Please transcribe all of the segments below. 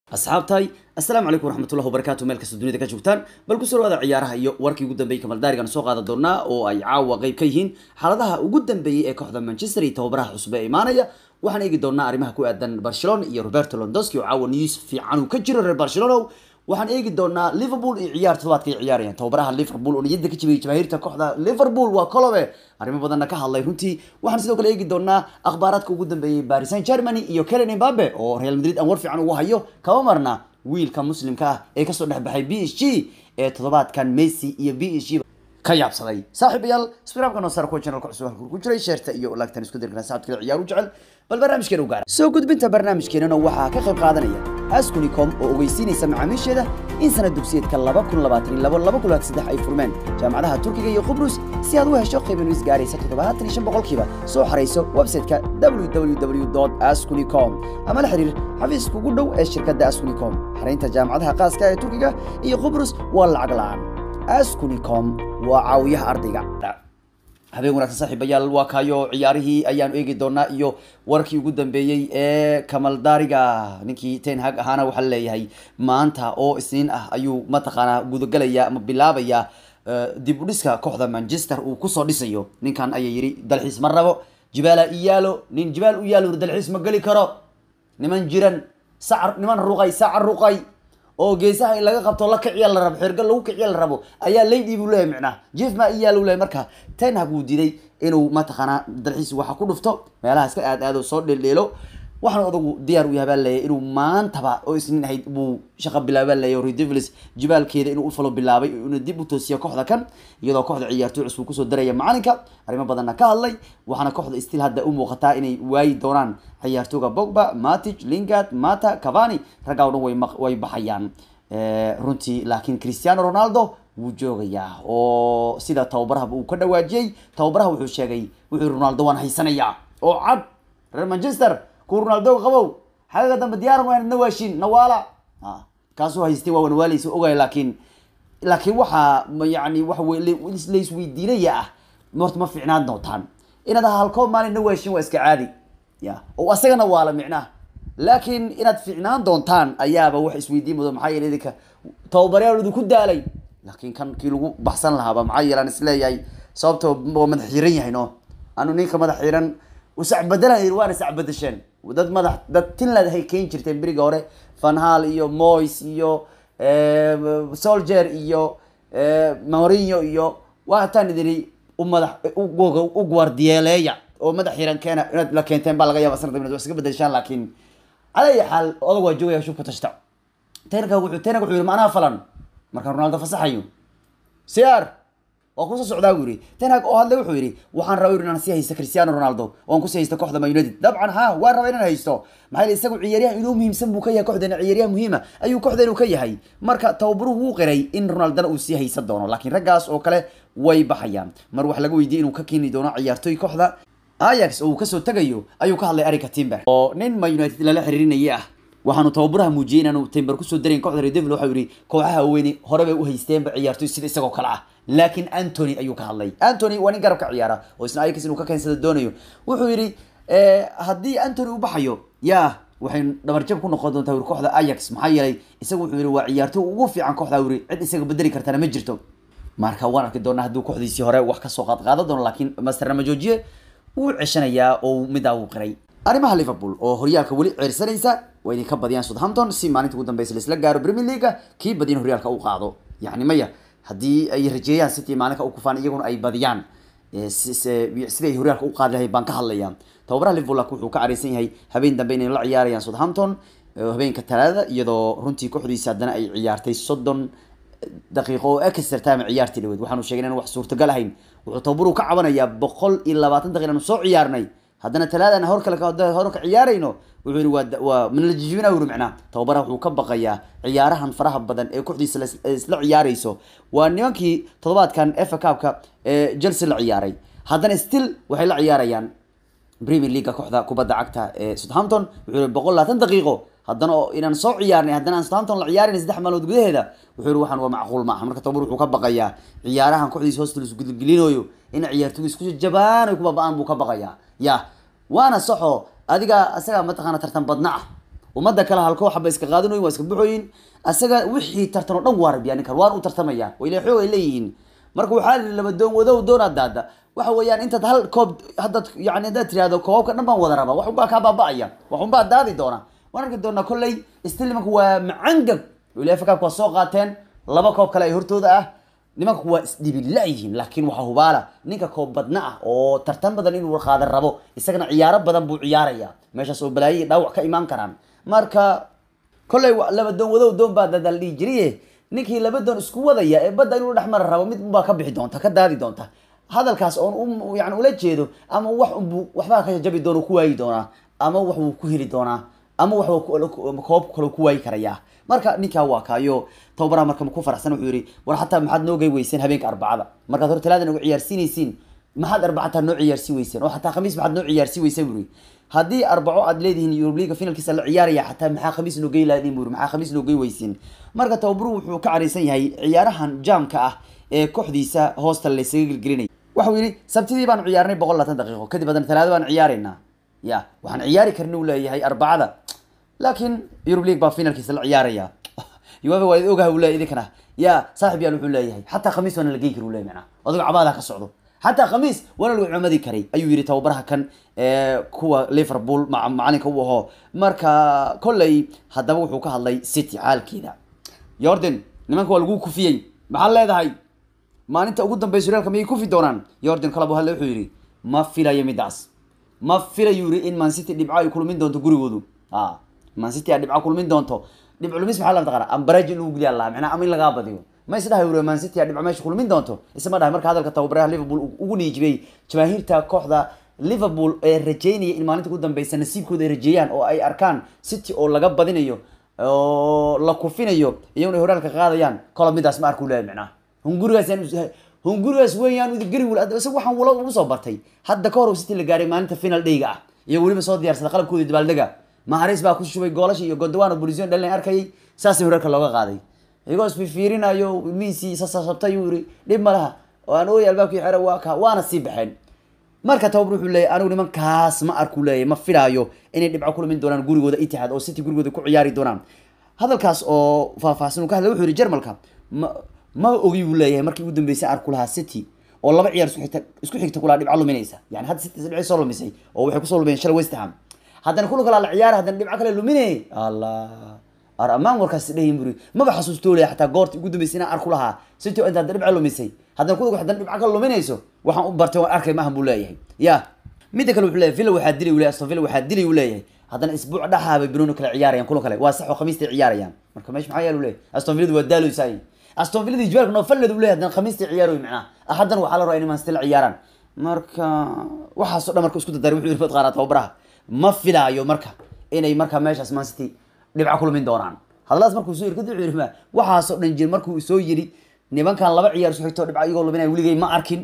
asxaabtahay assalaamu calaykum waraxmatullahi wabarakaatu meel kasta dunida ka joogtaan bal ku soo dhawaada ciyaaraha iyo warkii ugu dambeeyey kamaldaarigan soo qaadan doonaa oo ay caawa qayb ka yihiin xaaladaha ugu dambeeyey ee kooxda manchester iyo tababaraha cusub ee imaanaya waxaan eegi doonaa arrimaha ku aadan barcelona iyo roberto londoski oo caawa news fiican uu ka jiro reer barcelona waxaan eegi doonaa liverpool iyo ciyaar todobaadka ay ciyaarayaan tababaraha liverpool oo niyadda ka jibiyay jamaahirta kooxda liverpool waa colobe arrimo badanna ka hadlay runtii waxaan sidoo kale eegi doonaa akhbaaraadka ugu dambeeyey paris saint germany iyo kelen mbabe oo real madrid aan war fiican ugu hayo kama marna wiilka muslimka ah ee kasoo dhexbaxay b s g ee toddobaadkan messi iyo b s g ka yaabsaday saaxiibayaal sbiraabka noo saar kuwa channelka cusub halkuu ku jiray sheerta iyo laagtan isku dirgana saxabta kale ciyaar u jecel bal barnaamijkeena u gaara soo gudbinta barnaamijkeenana waxaa ka qayb qaadanaya askunicom oo ogeysiinaysa macaamiisheeda in sanad dugsiyeedka laba kun labaatan iyo labo laba kun labaatan saddex ay furmeen jaamacadaha turkiga iyo qubrus si aad u hesho qiimo is gaaraysa toddobaatan iyo shan boqolkiiba soo xarayso website-ka www askunicom ama la xiriir xafiiska ugu dhow ee shirkadda askunicom xaraynta jaamacadaha qaaska ee turkiga iyo qubrus waa lacag la-aan askunicom waa caawiyaha ardayga habeen wanaagsan saaxiibayaal waa kaayo ciyaarihii ayaanu eegi doonaa iyo warkii ugu dambeeyey ee kamaldaariga ninkii ten hag ahaana waxaa laleeyahay maanta oo isniin ah ayuu mataqaanaa gudagelaya ama bilaabaya dib u dhiska kooxda manchester uu kusoo dhisayo ninkan ayaa yidhi dalxiis ma rabo jibaala iyaalo nin jibaal u yaalo dalxiis ma geli karo niman jiran sacar niman ruqay sacar ruqay oo geesaha in laga qabto la kiciya la rabo xerga lagu kiciya la rabo ayaa laydii buu leeyahay micnaha jef ma iyaa lu leeyahay marka ten hag wuu diiday inuu mataqaanaa dalxiis waxa ku dhufto meelaha iska aad aado soo dheeldheelo waxaan odagu diyaar u yahay baa leeyahay inuu maantaba oo isniin ahayd buu shaqa bilaaba leeyahay redevils jibaalkeeda inuu ufalo bilaabay inuu dib u toosiyo kooxda kan iyadoo kooxda ciyaartoy cusub kusoo daraya macalinka arrimo badanna ka hadlay waxaana kooxda still hadda u muuqataa inay waayi doonaan ciyaartooga bogba matic lingard mata cavani raggaa o dhan way way baxayaan runtii laakiin cristiano ronaldo wuu joogayaa oo sida tababarahaba uu ka dhawaajiyey tababaraha wuxuu sheegay wuxuu ronaldo waan haysanayaa oo cad reer manchester ku ronaldo qabow xagaga dambe diyaaran waa na waashin nawaala kaasuu haystay waa nawaalaysa ogaya laakiin laakiin waxaa yani waxa laisweydiinaya ah horta ma fiicnaan doontaan inaad halkoo maalin na waashin waa iska caadi ya oo asagana waala micnaha laakiin inaad fiicnaan doontaan ayaaba wax isweydiin mudo maxaa yeele idinka tababaryaal idinku daalay laakiin kan kii lagu baxsan lahaaba maxaa yeele aan isleeyahay sababto waa madax xiran yahay no anu ninka madax xiran usac bedelan waana sac bedesheen dad madax dad tinlad hay keyn jirteen beriga hore vanhal iyo mois iyo soldier iyo mourinho iyo waataan idini u madax u guardieleeya oo madax xiran keena inaad la keenteen baa laga yaaba sanad inaad wax iska bedeshaan laakiin cala ayi xaal odag waa joogaya shubka tashta tenka wuxuu tenag wuxuu yihi macnaha falan marka ronaldo fasaxayo cr waa kusoo socdaa buu yihi tenhag oo hadle wuxuu yihi waxaan rabay inaan sii haysto cristiano ronaldo oan kusii haysto kooxda man united dabcan ha waan rabay inaan haysto maxaa yele isagu ciyaaryahan inuu muhiimsan buu ka yahay kooxdeena ciyaaryahan muhiima ayuu kooxdeenu ka yahay marka tababaruhu wuu qiray in ronaldona uu sii haysan doono laakiin raggaas oo kale way baxayaan mar wax laga weydiiyey inuu ka keeni doono ciyaartoy kooxda ayax oo uu kasoo tegayo ayuu ka hadlay arika timber oo nin man united lala xiriirinaya ah waxaanu tababaraha muujiyey inaanu timber kusoo darayn kooxda redevil waxau yihi kooxaha weyne hore bay u haysteenba ciyaartoy sida isagoo kale ah laakiin antony ayuu ka hadlay antony waa nin garabka ciyaara oo isna ayax inuu ka keensada doonayo wuxuu yihi haddii antony u baxayo ya waxay dhabarjab ku noqon doontaa wuri kooxda ayax maxaa yeelay isagu wuxuu yihi waa ciyaartoy ugu fiican kooxda wuri cid isaga bedeli kartana ma jirto marka waan arki doonaa hadduu kooxdiisii hore wax kasoo qaadqaadan doono laakiin masterna ma joojiye wuu ceshanayaa oo midaa uu qiray arrimaha liverpool oo horyaalka weli ceersanaysa waa idinka badiyaan southampton si maalinta ugu dambeysa laisla gaaro premier leaga kii badiyan horyaalka u qaado yani maya haddii ay rajeeyaan city maalinka u kufaan iyaguna ay badiyaan siday horyaalka u qaadi lahay baan ka hadlaya tababaraha liverpool laakin wuxuu ka careysan yahay habeen dambe inay la ciyaarayaan southampton habeenka talaadada iyadoo runtii kooxdiisa haddana ay ciyaartay soddon daqiiqo oo extra time ciyaartii dhaweed waxaanu sheegay inaan wax suurtagal ahayn wuxuu tababaru ka cabanayaa boqol iyo labaatan daqiiq aanu soo ciyaarnay haddana talaadana hor kale hore ka ciyaarayno wuxuu yihi waa waa manala jijibina wuri macnaa tababaraha wuxuu ka baqayaa ciyaarahan faraha badan ee kooxdiisa isla ciyaarayso waa nimankii toddobaadkan efa cupka ee chelsea la ciyaaray haddana still waxay la ciyaarayaan premier leaguea kooxda kubadda cagta ee southampton wuxuu yihi boqol labaatan daqiiqo haddana inaan soo ciyaarnay haddana aan southampton la ciyaarayna saddex maalmood gudaheeda wuxuu yihi waxaan waa macquul maaha marka tababar wuxuu ka baqayaa ciyaarahan kooxdiisa hoosta laisku gelgelinayo in ciyaartoygu isku jabaan ay ku baba'aan buu ka baqayaa ya waana saxo adiga isagaa mataqaana tartan badna ah ummadda kale hal koox ba iska qaadanoyin waa iska buxooyin asaga wixii tartan oo dhan waa rabiyaa ninkan waan u tartamaya oo ilaa xoog ay leeyihiin marka waxaa la laba doon wadow doonaa daada waxa weeyaan intaad hal koob haddaad yani haddaad tirahdo koobabka dhan baan wada rabaa wax unbaa kaa baaba'aya wax unbaa daadi doona waan arki doonaa kolley still nimanku waa macangag ulefa kaabka waa soo qaateen laba koob kale ay hortooda ah nimanku waa isdhibila yihiin laakiin waxaa hubaala ninka koob badna ah oo tartan badan inuu qaadan rabo isagana ciyaaro badan buu ciyaaraya meeshaas oo balaayo iyo dhaawac ka imaan karaan marka kolley laba doon wadow doon baa dadal dhihi jiriye ninkii laba doon isku wadaya ee badda inuu dhex mara rabo mid unbaa ka bixi doonta ka daadi doonta hadalkaas oon yani ula jeedo ama wax unbu waxbaa ka jabi doona ku waayi doonaa ama wax wuu ku heli doonaa ama wax koob kale ku waayi karayaa marka ninkaa waa kaayo tababaraha marka ku faraxsan wuxuu yihi war xataa maxaad noo gey weyseen habeenka arbacada markaad hor talaada nagu ciyaarsiinaysiin maxaad arbacataa noo ciyaarsi weyseen oo xataa khamiis maxaad noo ciyaarsi weyseen buri haddii arbaco aad leedihiin eurub liga finalkiisa la ciyaaraya xataa maxaa khamiis noo gey laadiin buri maxaa khamiis noo gey weysiin marka tababaruhu wuxuu ka caraysan yahay ciyaarahan jaamka ah ee kooxdiisa hoosta laysaga gelgelinay waxau yihi sabtidii baanu ciyaarnay boqol labaatan daqiiqo kadib haddana talaado baan ciyaaraynaa ya waxaan ciyaari karna u leeyahay arbacada laakiin eurub league baa finalkiisa la ciyaaraya uefa waa ogaha uu leeyahy idinkana ya saaxib yaal wuxuu leeyahay xataa khamiis waana la geyn kari u leeyahy macnaa adigo cabaada ka socdo xataa khamiis waana lagu cumadi karay ayuu yihi tababaraha kan kuwa liverpool macalinka u ahoo marka kolley haddaba wuxuu ka hadlay city xaalkeeda yordan nimanka waa lagu kufiyey maxaad leedahay maalinta ugu dambeysa horyaalka miyay kufi doonaan yordan kalabo hadle wuxuu yihi ma filayo midaas ma filayu yihi in mancity dhibco ay kulmin doonto gurigoodu a mancity a dhibco kulmin doonto dhibco lumis maxaa la taqana ambaraj in lagu geliya laha macnaa ama in lagaa badiyo ma isdhahay uri mancity a dhibco meesha kulmin doonto isma dhahay marka hadalka tababaraha liverpool ugu niijibay jamaahiirta kooxda liverpool ee rajeynaya in maalinta ugu dambeysa nasiibkooda ay rajeeyaan oo ay arkaan city oo laga badinayo oo la kufinayo iyaguna ay horyaalka qaadayaan kolo midaas ma arku leeyahy macnaha hungurigaas hungurigaas weeyaan gari isaga waxaan wala ugu soo bartay hadda ka hor city la gaaray maalinta final dhayga ah iyo weliba soo diyaarsada qalabkooda dabaaldega maharis baa ku shubay goolasha iyo gondawano bolision dhalin arkayay saasay horyaalka looga qaaday iyagoo isfifiirinayo ilmihiisii sasabtay uu yiri dhib ma laha oo aan ooy albaabkii xere waa ka waana sii baxeen marka tababar wuxuu leeyahy anigu nimankaas ma arku leeyahy ma filaayo inay dhibco ku lumin doonaan gurigooda itixaad oo city gurigooda ku ciyaari doonaan hadalkaas oo faahfaahsan uu ka hadlay wuxuu yihi jermalka ma ma ogi buu leeyahay markii ugu dambeysay arku lahaa city oo laba ciyaar isku xigta isku xigta kulaa dhibco luminaysa yani hadda city dhibco soo lumisay oo waxay kusoo lumiyeen shalay west ham haddana kulan kalaa la ciyaara haddana dhibco kale luminay allah ar amaan warkaas dhayin buri maba xasuustoo leeyahay xataa goorta ugu dambeysay inaan arku lahaa city oo inta hadda dhibco lumisay haddana kulan haddana dhibco kale luminayso waxaan u bartay waan arkay maahan buu leeyahay ya midda kale wuxuu leeyahay villa waxaa dilay uu leeyahay aston villa waxaa dilay uu leeyahay haddana isbuuc dhaxaabay binuuni kale ciyaarayaan kulan kale waa sax oo khamiistay ciyaarayaan marka meesha maxaa yaal uu leeyahay aston villadu waa daaloysay aston villada jibaalka noofaled uu leeyahay haddana khamiistii ciyaar wey macnaha haddana waxaa la rabaa inay manstil ciyaaraan marka waxaasoo dhan marka isku dadaray wuxuu yiri qaara tababaraha ma filaayo marka inay marka meeshaas mancity dhibco kulmin doonaan hadaladaas markuu soo yiri kadib wuxuu yiri ma waxaasoo dhan jir markuu soo yiri nimankan laba ciyaar isku xigto dhibco iyagoo luminaya weligay ma arkin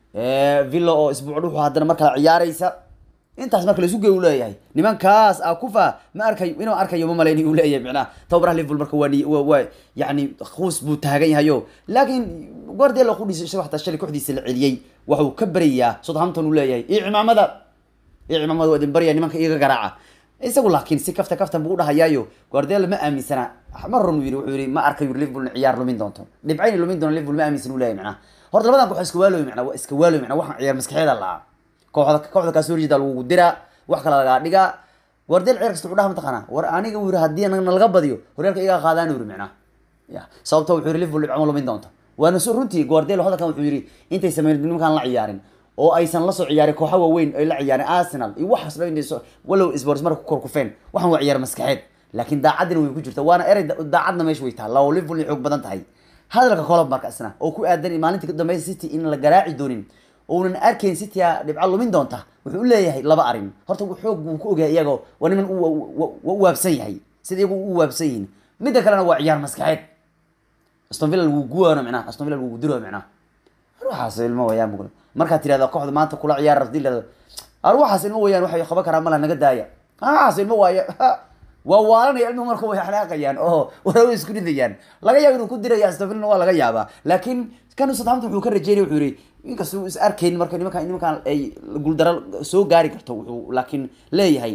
villa oo isbuuc dhuxu haddana mar kale ciyaaraysa intaas marka laisu geey uu leeyahay nimankaas a kufa ma arkayo inuu arkayo ma malaynay uu leeyahay macnaha tababaraha liverpool marka waa ni- waa waa yani khuus buu taagan yahayo laakiin guardiola qudhiisa isaga xataa shalay kooxdiisa la celiyey waxuu ka barayaa southampton uu leeyahay iyo cimaamada iyo cimaamada waa idin baraya nimanka iyaga garaaca isagu laakiin si kafta kaftan buu udhahayaayo guardiola ma aaminsana mar run yiri wuxuu yiri ma arkayo liverpool in ciyaar lumin doonto dhibcayna lumin doono liverpool ma aaminsan uu leeyahay macnaha horta labadan koox iska waaloy macnaa waa iska waaloy macnaa waxaan ciyaar maskaxeeda lahaa kooxda kooxda kaasoo horjeeda lagu diraa wax kale lagaa dhigaa guardiola ciyaar kasta wuxuu dhaha mataqaanaa war aniga uu yiri haddii anagna laga badiyo horyaalka iyaga qaadaan uu yiri macnaa ya sababta wuxuu yiri liverpool dhibco ma lumin doonto waana su runtii guardiola hadalkan wuxuu yiri intay sameyn nimankaan la ciyaarin oo aysan la soo ciyaarin kooxa waaweyn ay la ciyaareen arsenal iyo waxaas dhan inay soo- walow sports marka ku korkufeen waxaan waa ciyaar maskaxeed laakiin daacadina way ku jirta waana erey da- daacadna meesha way tahay lao liverpool ay xoog badan tahay hadalka kolob marka isna oo ku aadan maalintii ka dambeysa city in la garaaci doonin ounan arkayn city a dhibco lumin doonta wuxuu u leeyahay laba arrin horta wuu xoog buu ku ogyahay iyagoo waa niman u wa- wa- wa- u waabsan yahay sida iyagu u waabsan yihiin midda kalena waa ciyaar maskaxeed aston villa lagu guwaano micnaha aston villa lagu diro micnaha ruuxaas ilmo wayaan bugla markaad tirahda kooxda maanta kula ciyaar hadii la ruuxaas ilmo wayaan waxay qaban karaan malaha naga daaya ruuxaas ilmo waaya waa waalanaya ilmuhu marka way xanaaqayaan oo waa way isku ridayaan laga yaabo inuu ku diraya aston villa waa laga yaabaa laakiin kan southampton wuxuu ka rajeynaya wuxuu yiri inkasta uu is arkayn marka nimankan nimankan ay guuldaro soo gaari karto wuxuu laakiin leeyahay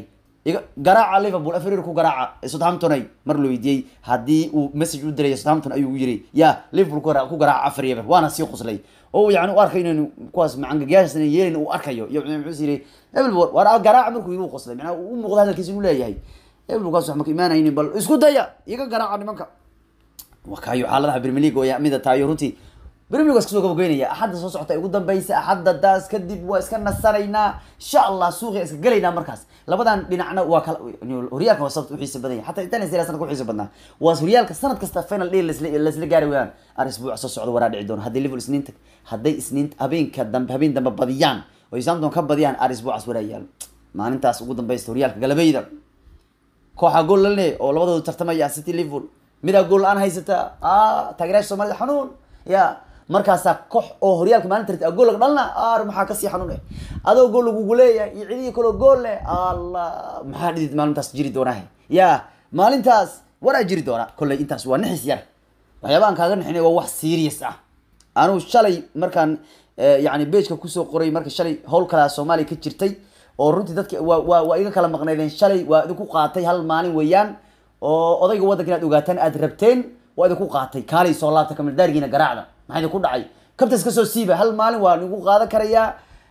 iga garaaca liverpool afrir ku garaaca southamptonay mar la weydiiyey haddii uu message u diray southampton ayuu yiri ya liverpool ku garaaca- ku garaaca afar yeber waana sii qoslay oo yani u arkay inaynu kuwaas macangagayaashan yeelin uu arkayo iyo muxuu yiri liverpool waa garaaca markuu igu qoslay macnaa uu u muuqda hadalkiisa inuu leeyahay liverpool kaas wax ma ka imaanaynin bal isku daya iga garaaca nimanka wakaayo xaaladaha Premier League oo ya mida taayo runtii Premier League waa iska soo gabagabeynaya axadda soo socota ee ugu dambeysa axadda daas kadib waa iska nasanaynaa insha allah suuqa iska gelaynaa markaas labadan dhinacna waa kala horyaalka waa sababta u xiisa badan yahay xataa Italia Serie A sanadka u xiisa badnaa waa horyaalka sanad kasta final day lasla lasla gaari weeyaan ar isbuuc soo socda waraa dhici doona haddii Liverpool isniinta hadday isniinta habeenka dambe habeen dambe badiyaan oo Southampton ka badiyaan ar isbuucaas waraa yaal maalintaas ugu dambeysta horyaalka galabeyda kooxa gool la leeyahay oo labadoodu tartamaya city liverpool midaa gool la-aan haysata ah taageerayaasha soomaalida xanuun ya markaasaa koox oo horyaalka maalinta rabta gool laga dhalna ar maxaa kasii xanuun eh adoo gool lagugu leeyahay iyo cidihii kaloo gool leh allah maxaa dhidid maalintaas jiri doonaahe ya maalintaas waraa jiri doonaa kolley intaas waa nixis yar waxyaabahan kaaga nixinay waa wax serious ah anuu shalay markaan eh, yacni beejka kusoo qoray marka shalay howl kalaa soomaaliya ka jirtay oo runtii dadka waa waa waa iga kala maqnaydeen shalay waa idinku qaatay hal maalin weeyaan oo odayga waddanka inaad ogaataan aad rabteen waa idinku qaatay kaalay soo laabta kamaldaargiina garaacda maxaa idinku dhacay kabtas ka soo siiba hal maalin waa idinku qaadan karayaa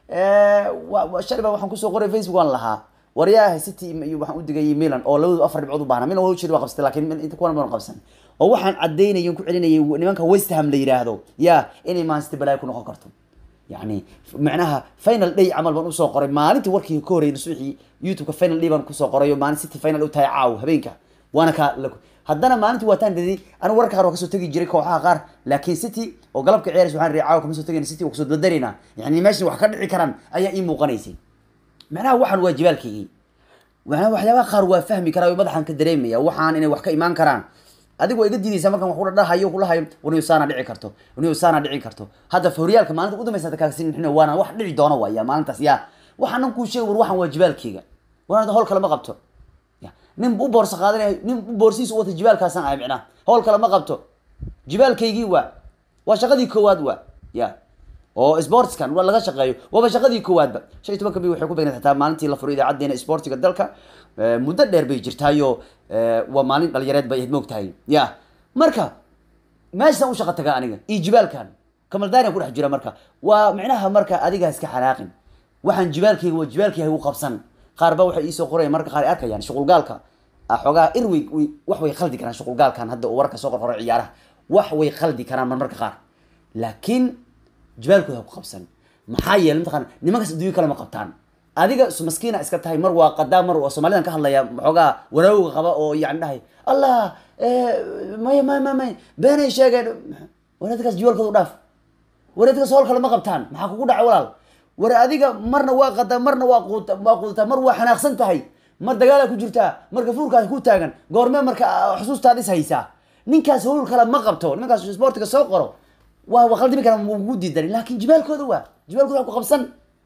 wa- wa- shalay baa waxaan kusoo qoray facebook waan lahaa waryaha city iyo waxaan u digayay milan oo labadu afar dhibcood u baahna milan waa ujeeda waa qabsatay laakiin inta kuwan badan qabsan oo waxaan cadaynayay ku celinayay nimanka west ham la yiraahdo ya inay man city balaayo ku noqon karto يعني معناها فاينل داي عمل بان usoo qoray maalintii warkii ka horeeyay suuxii youtube ka final day baan kusoo qoray oo maalin city final u tahay caaw habeenka waana ka haddana maalintii waataan dhidi anu warka qaar waa kasoo tegi jiray kooxaha qaar laakiin city oo galabka ciyaaraysa waxaan riicaa caawa kama soo tegayna city waa kusoo dadarayna yani meesha wax ka dhici karaan ayaa ii muuqanaysay macnaha waxaan waa jibaalkaygii macnaha waxyaabaha qaar waa fahmi karaa oo madaxan ka dareemaya waxaan inay wax ka imaan karaan adigu waa iga diidaysaa markaan wax kudhadhahayo kulahayo waniyo saana dhici karto waniyo saana dhici karto hadda horyaalka maalinta ugu dambaysa kaagsin xina waana wax dhici doona waaya maalintaas yaa waxaanan kuu sheegay war waxaan waa jibaalkeyga waana howl kale ma qabto ya nin u boorsa qaadanaya nin u boorsiisa u wata jibaalkaasaan ahay micnaha howl kale ma qabto jibaalkaygii waa waa shaqadii koowaad waa ya oo sportskan waa laga shaqeeyo waaba shaqadii koowaadba shan iyo tobanka bi waxay ku beegnayd xataa maalintii la furay idaacadeena sportiga dalka Eh, muddo dheer bay jirtaayo eh, waa maalin dhalinyareed bay ahayd moogtahay ya marka meeshaan u shaqa tagaa aniga iyo jibaalkan kamaldaarian ku dhex jira marka waa micnaha marka adiga iska xanaaqin waxaan jibaalkayga waa jibaalkayga u qabsan qaar ba waxay iisoo qorayaan marka qaar ay arkayaan shuqulgaalka ah, xoogaa irwey way- wax way khaldi karaan shuqulgaalkan hadda uu warka soo qorqoray ciyaaraha wax way khaldi karaan marmarka qaar laakiin jibaalkooda ha ku qabsan maxaa yeelay mataqaana nimankaas adduunyo kale ma qabtaan adiga su- maskiina iska tahay mar waa qadaa mar waa soomaalidan ka hadlaya waxoogaa wanaawga qaba oo yani dhahay allah eh, maya maya maya maya beenay sheegeen wanaadkaas jibaalkooda u dhaaf wanaadkaas howl kale ma qabtaan maxaa kugu dhacay walaal war adiga marna waa qadaa marna waa quuta waa quudataa mar waa xanaaqsan tahay mar dagaalaa ku jirtaa marka fuurkaas ku taagan goormee marka ah, xusuustaad is haysaa ninkaas howl kale ma qabto nimankaas sportiga soo qoro waa waa qaldimi kara ugu diidan laakiin jibaalkooda waa jibaalkooda waa ku qabsan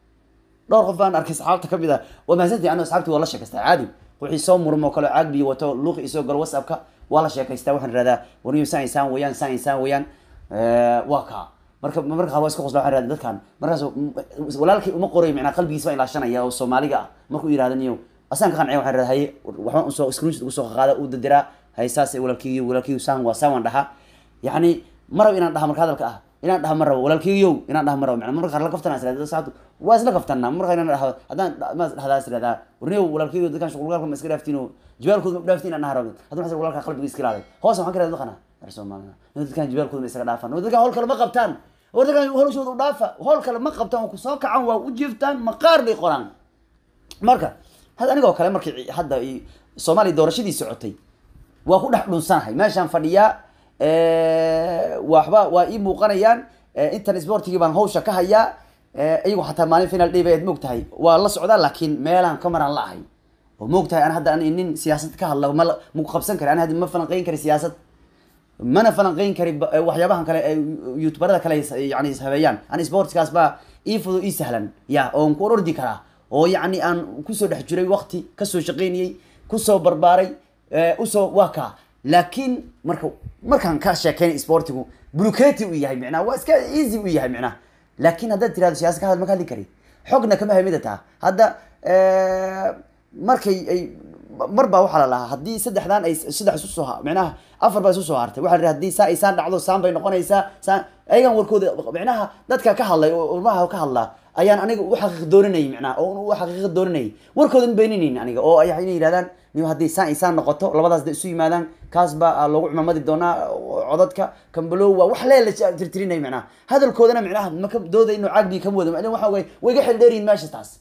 dhowr qof baan arkay saxaabta ka mid ah waa mahadsantahay anu asxaabtii waa la sheekaystaa caadi wixii soo murmo kale caag biyo wato luuqi isoo galo whatsappka waa la sheekaystaa waxaan ihahdaa warniyo saan insaan weeyaan saan insaan weeyaan Eh, waa kaa marka marka qaar waa iska qosla waxaan ihahdaa dadkan markaas mm, walaalkay uma qoray macnaa qalbigiisa baa ilaashanaya oo soomaaliga ah markuu yidhahda niyo asaan ka qancay waxaan ihahdaa haye waxbaan usoo screenshot ugu soo qaada u dadiraa haye saas walaalkeygiyo walaalkeygiyo saan waa saan waan dhahaa yacni marab inaan dhaha marka hadalka ah inaan dhaha ma rabo walaalkeygiyow inaan dhaha ma rabo macnaa marka qaar la kaftanaa isla saacadu waa isla kaftanaa marka inaan dhaha haddaan ma dhahdaa isiradaa warniyow walaalkeygiyo dadkan shuqulgaalka ma iska dhaaftiin oo jibaalkooda ma dhaaftiin inaan dhaha rabo haddana waxaan walaalka qalbiga iska ilaalay hoos waxaan ka rahdaa dadkana reer soomaalina in dadkan jibaalkooda ma isaga dhaafan oo dadkan howl kale ma qabtaan oo dadkan howlashooda u dhaafa howl kale ma qabtaan oo kusoo kacan waa u jiiftaan maqaar bay qoraan marka hadda anigoo kale markii hadda i- soomaaliya doorashadii socotay waa ku dhex dhunsanahay meeshaan fadhiyaa waxba waa ii muuqanayaan Eh, intan sportigii baan hawsha ka hayaa Eh, iyagu xataa maalin final day baad moogtahay waa la socdaa laakiin meelaan kamaraan la ahay oo moogtahay an hadda an nin siyaasad ka hadla ma la- ma ku qabsan kari an hadda ma falanqeyn kari siyaasad mana falanqeyn kari ba- eh, waxyaabahan kale ee youtuberada kale is- yani is habeeyaan an sportskaas baa ii fudu ii sahlan ya oon ku ordi karaa oo yacni aan kusoo dhex jiray waqti kasoo shaqeynayey kusoo barbaaray eh, usoo waa kaa laakiin marka markaan ka sheekeynay sportigu buluketi u yahay micnaha waa iska easy u yahay micnaha laakiin haddaad tirahdo siyaasa ka hadal ma ka hadli kari xogna kama hamida taa hadda markay ay mar baa waxaa la lahaa haddii saddexdan ay saddex isu soo micnaha afar baa isu soo hartay waxa la yidhi haddii saa ay saan dhacdo saan bay noqonaysaa saan ayagan warkooda micnaha dadka ka hadlay oo ilmaha ka hadlaa ayaan aniga u xaqiiq dooninayay micnaha oo u xaqiiqa dooninayay warkooda ma beeninayn aniga oo ay inay yidhahdaan nim haddii saan ay saan noqoto labadaas da isu yimaadaan kaas baa loogu cumamadi doonaa codadka kambalow waa wax lee la tirtirinay micnaha hadalkoodana micnaha maka dooda inuu caagbi ka wado macnaha waxa way way ga xil dheeriyin meesha taas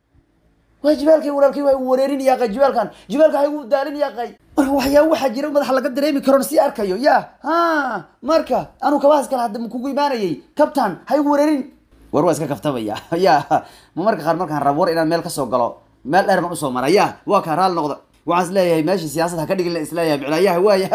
waa jibaalkay walaalkay waa igu wareerin yaaqay jibaalkan jibaalka ha igu daalin yaaqay marka waxyaaba waxaa jira madaxa laga dareemi karoon sii arkayo ya ha marka anuu kabahaas kale hadda kugu imaanayay kabtan ha igu wareerin war waa iska kaftamaya ya ma marka qaar markaan rabo war inaan meel kasoo galo meel dheer baan usoo mara ya waa kaa raali noqda waxaan isleeyahay meesha siyaasad ha ka dhigin isleeyahay micnaayaha waaya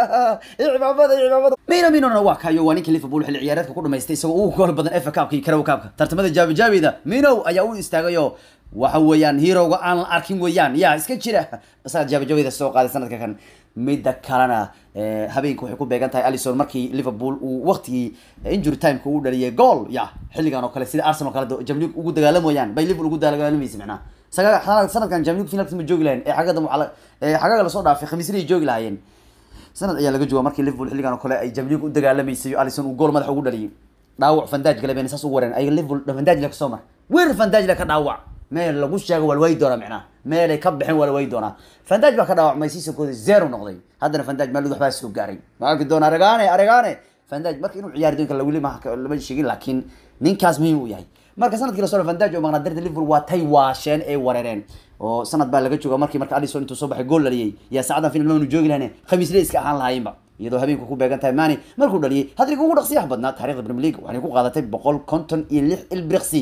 cimaamada cimaamada mino minona waa kayo waa ninka liverpool xilli ciyaareedka ku dhamaystay isagoo ugu gool badan fa cupka iyo karaw cupka tartamada jaabi jaabida mino ayaa u istaagayo waxa weeyaan heroga aan la arkin weeyaan ya iska jira isaga jaabijabida soo qaaday sanadka kan midda kalena habeenka waxay ku beegan tahay alison markii liverpool uu waqtigii injury timeka uu dhaliyay goal ya xilligan oo kale sida arsenal kale jamlig ugu dagaalamayaan bay liverpool ugu dagaalamaysa macnaha saga sanadkan jamlig finalka ma joogi lahayn ee xagada ee xagaga lasoo dhaafay khamiisnay joogi lahaayeen sanad ayaa laga jooga markii liverpool xilligan oo kale ay jamlig u dagaalamaysay alison uu gool madaxa ugu dhaliyay dhaawac fandaaj gale bayna saas ugu wareen ay liverpool fandaaj la kasoo mar weer fandaaj la ka dhaawac meel lagu sheego waa la waayi doonaa micnaha meelay ka bixin waa la waayi doonaa fandaaj baa ka dhaawacmay siisakooda zero noqday haddana fandaaj maalud waxbaa soo gaaray ma arki doona aragaane aragaane fandaaj marka inuu ciyaari doonka weli ma lama sheegin laakiin ninkaas muhiim uu yahay marka sanadkii lasoo fandaaj oo maqnaa darta liverpool waa tay waasheen ee wareereen oo sanad baa laga jooga markii marka alison intuu soo baxay gool dhaliyay yaa saacadan final maanu joogi lahane khamiisle iska ahaan lahaayinba iyadoo habeenku ku beegan tahay mani markuu dhaliyay hadriga ugu dhaqsiyaha badnaa taarikhda premier league waxay ku qaadatay boqol konton iyo lix ilbriqsi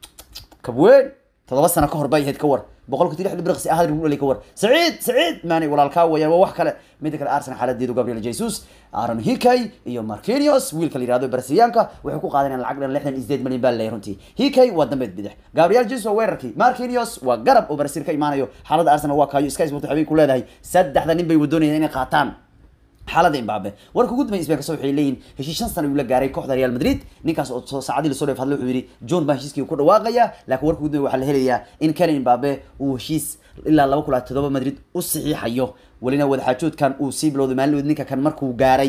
kabweyn todoba sano ka hor bay ahayd ka war boqolka lix ilbriqsi ah hadriga u dhaliyay ka war saciid saciid mani walaalkaa weeyaan waa wax kale midda kale arsenal xaaladeedu gabriel jesus aaron hikay iyo marquinhos wiilka la yihahdo brasilianka waxay ku qaadanayaan lacag dhan lixdan iyo sideed malyan baa leeyahay runtii hikay waa dambeed bidix gabriel jesus waa weerarkii marquinhos waa garab oo brasil ka imaanayo xaaladda arsenal waa kaayo sky sport habeen ku leedahay saddexda nin bay wadoonayaan inay qaataan xaalada imbabe warka ugu dambeya spain kaso waxay leeyihin heshiis shan sana uu la gaaray kooxda real madrid ninkaas oo saacadii lasoo dheef hadlay wuxuu yidhi john baa heshiiskii ku dhawaaqaya laakiin warka ugu dambeya waxaa la helayaa in kelen imbabe uu heshiis ilaa laba kula todoba madrid u saxiixayo welina wadaxaajoodkan uu sii bilowday maalin ninka kan markuu gaaray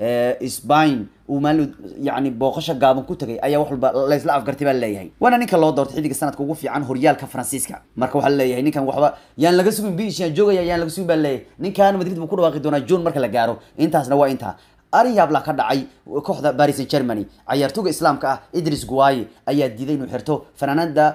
spain uu maalin yani booqasho gaaban ku tagay ayaa wax walba laysla afgartay baa leeyahay waana ninka loo doortay xiddiga sanadka ugu fiican horyaalka faransiiska marka waxaa leeyahay ninkan waxba yaan laga sugin bishan joogaya yaan laga sugin baa leeyahay ninkan madrid buu ku dhawaaqi doonaa john marka la gaaro intaasna waa intaa arrin yaabla ka dhacay kooxda paris saint germany cayaartooga islaamka ah idris guaye ayaa diiday inuu xirto fanaanada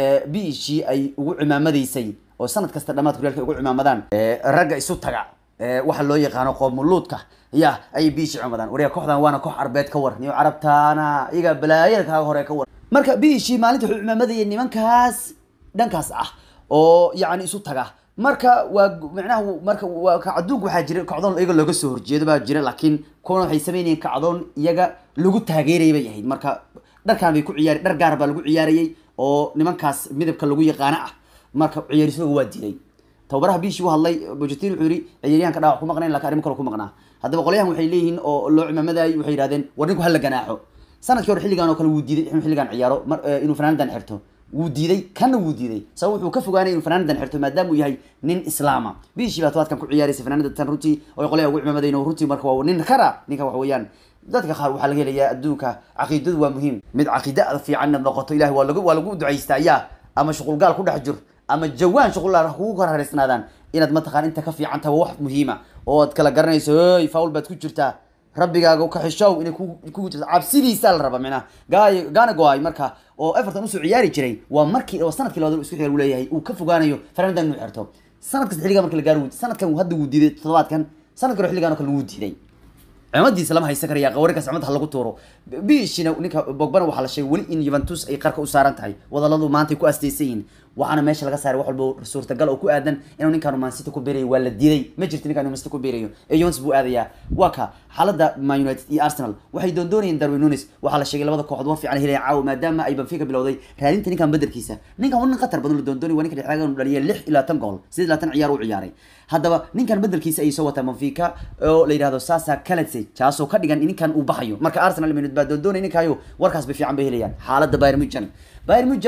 bishi ay ugu cimaamadaysay oo sanad kasta dhamaadka horyaalka ugu cimaamadaan ragga isu taga waxa loo yaqaano qoomuluudka ya ayay biishi cumadaan wariya kooxdan waana koox arbeed ka war niyo carabtaana iyaga balaayada kaaga hore ka war marka biishi maalinta wuxuu cimaamadayay nimankaas dhankaas ah oo yacni isu taga marka waa micnaha marka waa adduunka waxaa jira kacdoon iyaga looga soo horjeedo baa jira laakiin kuwana waxay sameynayeen kacdoon iyaga lagu taageerayay bay ahayd marka dharkaan bay ku ciyaari dhar gaar baa lagu ciyaarayay oo nimankaas midabka lagu yaqaano ah marka ciyaarisooga waa diiday tababaraha biishi u hadlay bojetin wuxuu yihi ciyaaryahanka dhaawac ku maqnayn lakin arrimo kale ku maqnaa haddaba qolyahan waxay leeyihiin oo loo cimaamadaayay waxay yihahdeen war ninku hala ganaaxo sanadkii hore xilligan oo kale wuu diiday inuu xilligan ciyaaro mar inuu fanaanadan xirto wuu diiday kana wuu diiday sabab wuxuu ka fogaanay inuu fanaanadan xirto maadaama uu yahay nin islaama biishi baa tobaadkan ku ciyaaraysa fanaanada tan runtii oo qolyaha ugu cimaamadayn runtii marka waa nin kara ninka waxa weeyaan dadka qaar waxaa laga helayaa adduunka caqiidadu waa muhiim mid caqiida fiican inaad noqoto ilahi waa lagu waa lagu ducaystaa yaa ama shuqulgaal ku dhex jir ama jawaan shuqulaal kugu kala hareysnaadaan inaad mataqaan inta ka fiican tahay wax muhiima oo aad kala garanayso hey faul baad ku jirtaa rabbigaaga ka xishow inay kugu jirto cabsidiisa la raba micnaha gaay gaana go-ay marka oo everton usoo ciyaari jiray waa markii oo sanadkii labaad isku xiga uu leeyahay uu ka fogaanayo fanaandan inuu xirto sanad kasta xilligaa marka la gaaro sanadkan hadda wuu diiday toddobaadkan sanadkan hore xilligaan oo kale wuu diiday cimadiisa lama haysan karaya qawarinkaas cimada ha lagu tuuro bishina ninka bogbana waxaa la sheegay weli in juventus ay qarka u saaran tahay wadaladu maantay ku asteysan yihiin waxaana meesha laga saaray wax walba suurtagal oo ku aadan inuu ninkaan man city ku beerayo waa la diiday ma jirto ninkaan man city ku beerayo ee Juventus buu aadayaa waa ka xaaladda man united iyo arsenal waxay doondoonayeen darwin nunes waxaa la sheegay labada kooxood war fiican helaya caawa maadaama ay benfica bilowday raadinta ninkan bedelkiisa ninkan waa nin khatar badan la doondoonay waa ninka dhexdaagan uu dhaliyay lix ilaa tan gool sidii laatan ciyaar u ciyaaray haddaba ninkan bedelkiisa ayay soo wataa benfica oo la yidhahdo sasa kalatse kaasoo ka dhigan in ninkan uu baxayo marka arsenal minute baa doondoonay ninkaayo warkaas bay fiican bay helayaan xaaladda bayern munchen bayern munchen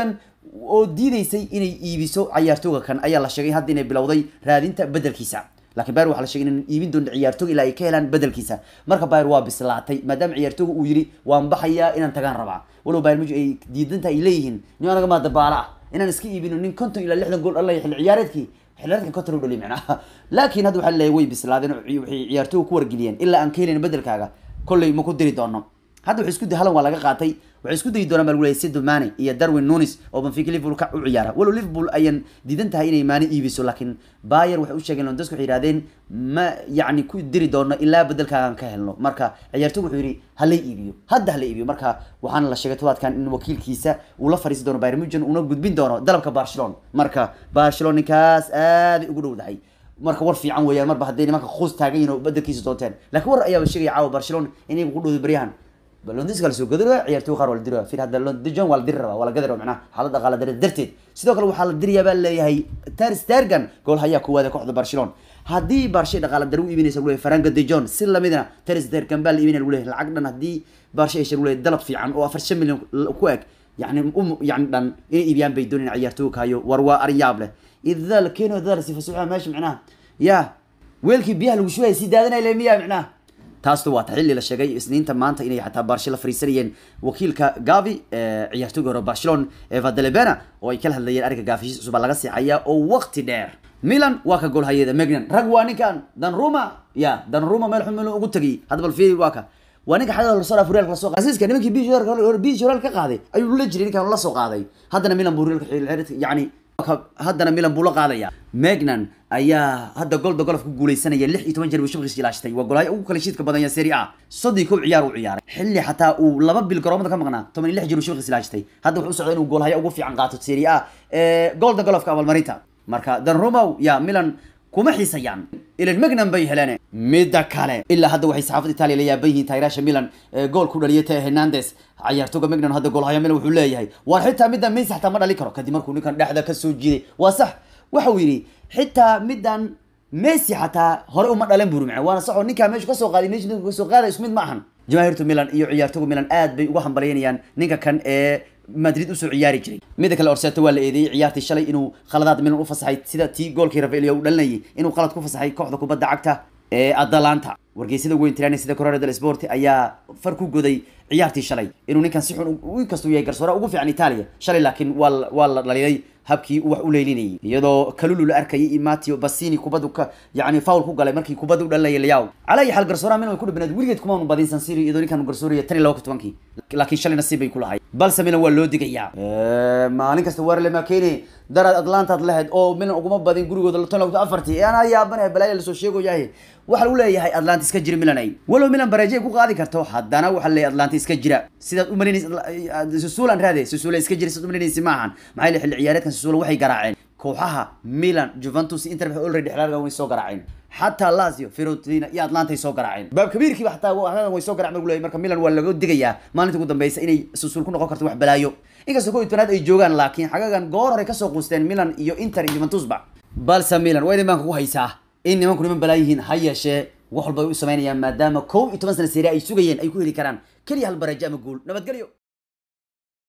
oo diideysay inay iibiso cayaartooga kan ayaa la sheegay hadda inay bilowday raadinta bedelkiisa laakiin bayr waxaa la sheegay inaan iibin doonin ciyaartooga ilaa ay ka helaan bedelkiisa marka bayr waa bislaatay maadaama ciyaartooga uu yidhi waan baxayaa inaan tagaan rabaa walow bayr muj ay diidantaha ay leeyihiin nin anaga maa dabaala ah inaan iska iibino nin konton ilaa lixdan gool dhalaya xilli ciyaareedkii xilliyaadkan konton u dhaliy macnaha laakiin hadda waxaa leeyahay way bislaadeen oo waxay ciyaartooga ku wargeliyeen ilaa aan ka helin bedelkaaga kolley ma ku diri doono hadda waxay isku day halan waa laga qaatay waxay isku dayi doonaan baa lagu leeyahay Sadio Mane iyo Darwin Nunes oo Benfica Liverpool ka u ciyaara walow Liverpool ayaan diidan tahay inay Mane iibiso laakiin Bayer waxay u sheegeen Lewandowski waxay yiraahdeen ma yacni ku diri doono ilaa bedelkaagan ka helno marka ciyaartoogu wuxuu yidhi halay iibiyo hadda halay iibiyo marka waxaana la sheegay todobaadkan in wakiilkiisa uu la fariisi doono Bayern Munich una gudbin doono dalabka Barcelona marka Barcelona ninkaas aad ay ugu dhowdahay marka war fiican weeyaan marba hadday nimanka khuus taagan yihiin oo bedelkiisa doonteen laakiin war ayaa sheegaya caawa Barcelona inay ku dhowdo baryahan londis kala soo gadiro ciyaartoy qaar waa la diri fir hadda dijon waa la diri rabaa waa la gadi rabaa macnaha xaalad dhaqaale dare darteed sidoo kale waxaa la diriyaa baa leeyahay ter stergan gool hayaa kuwaada kooxda barcelona haddii barshay dhaqaale dare u iibinaysa lagu leeyahay faranka dijon si lamidna ter stergan baa la iibinaya lagu leeyahay lacag dhan haddii barshay hesha lagu leeyahay dalab fiican oo afar shan milyan ku eg yani um yani dhan inay iibiyaan bay doonayaan ciyaartooy kahayo war waa aryaab leh idaa la keeno dada sifa suuxa meesha macnaha ya weelkii biyaha lagu shubaya sii daadanaya le miya macnaha taastu waa xilli la sheegay isniinta maanta inay xataa barshe la fariisanayeen wakiilka gavi ciyaartooyga hore barcelona ee vadelebena oo ay kala hadlayeen ariga gaafishiis cusub baa laga siixaya oo waqti dheer milan waa ka goolhayada megnan rag waa ninkan danruma ya danruma meel xun ugu tegay hadda bal fiiri waa ka waa ninka xagga lasoo dhaaf reelka lasoo qaaday asiiska nimankii biish horaal ka qaaday ayuu la jiray ninkan la soo qaaday haddana milan buu reelka yani haddana milan buu la qaadaya megnan ayaa hadda golda golf ku guuleysanaya lix iyo toban jeer buu shabqiis ilaashatay waa golaayo ugu kala shiidka badan ya serie a soddon kow ciyaar uu ciyaaray xilli xataa uu laba bil garoomada ka maqnaa toban iyo lix jeer buu shabqiis ilaashatay hadda wuxuu u socday inuu goolhayo ugu fiican qaato serie a golda golfka abaalmarinta marka danrumow ya milan kuma xiisayaan ilan megnan bay heleen midda kale ilaa hadda waxay saxaafada itaaliya la yaaban yihiin taageeraasha milan gool ku dhaliyay teo hernandes ciyaartooga megnan hadda goolhaya milan wuxuu leeyahay war xitaa middan messi xataa ma dhali karo kadib markuu ninkan dhexda ka soo jiiday waa sax waxa uu yidhi xitaa middan messi xataa hore uma dhalan buri macna waana sax oo ninkaa meeshu kasoo qaaday meeshu ninka kasoo qaadaya isku mid ma ahan jamaahiirtu milan iyo ciyaartooga milan aad bay uga hambalyaynayaan ninka kan ee madrid usoo ciyaari jiray mida kale orseto waa la eedeeyey ciyaartii shalay inuu khaladaad milan u fasaxay sida tii goolkii rafaelia u dhalinayay inuu qalad ku fasaxay kooxda kubadda cagta ee atalanta wargeysada weyn tirani sida correra del sport ayaa far ku goday ciyaartii shalay inuu ninkan si xun inkastuu yahay garsoora ugu fiican italia shalay laakiin waa waa la dhaliyay habkii uu wax u leylinayay iyadoo kalulu la arkayay iyo matio basini kubaddu ka yani foul ku galay markii kubadda u dhalinayay liyaw calaa iyo xal garsooraha milan way ku dhibanayd weligeed kuma unu badin san siro iyadoo ninkan garsooraya tan iyo laba kun tobankii laakiin shalay nasiib bay ku lahay balse milan waa loo digayaa maalin kasta warle makeni daraad atlantaad lahayd oo milan uguma badin gurigooda tan lagto afartii anaa yaabanaya balaaya lasoo sheegoyahay waxa lagu leeyahay atlanta iska jira milan ay walow milan bareeje ku qaadi karto haddana waxa leeyahay atlanta iska jira sidaad umalinaysa susuulan raade susule iska jira sidaad umalinaysa maahan maxaa yeele xilli ciyaareedkan susule waxay garaaceen kooxaha milan juventus inter waxay already xilaalka way soo garaaceen xataa lazio fiorentina iyo atlanta ay soo garaaceen baab kabiirkiiba xataa way soo garaceen lagu leeyahay marka milan waa laga digayaa maalinta ugu dambeysa inay susul ku noqon karto wax balaayo inkastoo kow iyo tobanaad ay joogaan laakiin xagagan goor hore kasoo quusteen milan iyo inter iyo juventusba balse milan waa idin baan kugu haysaa in nimanku niman balaa yihiin ha yeeshee wax walba ay u samaynayaan maadaama kow iyo toban sana serie ay sugayeen ay ku heli karaan keliya hal barajo ama guul nabadgelyo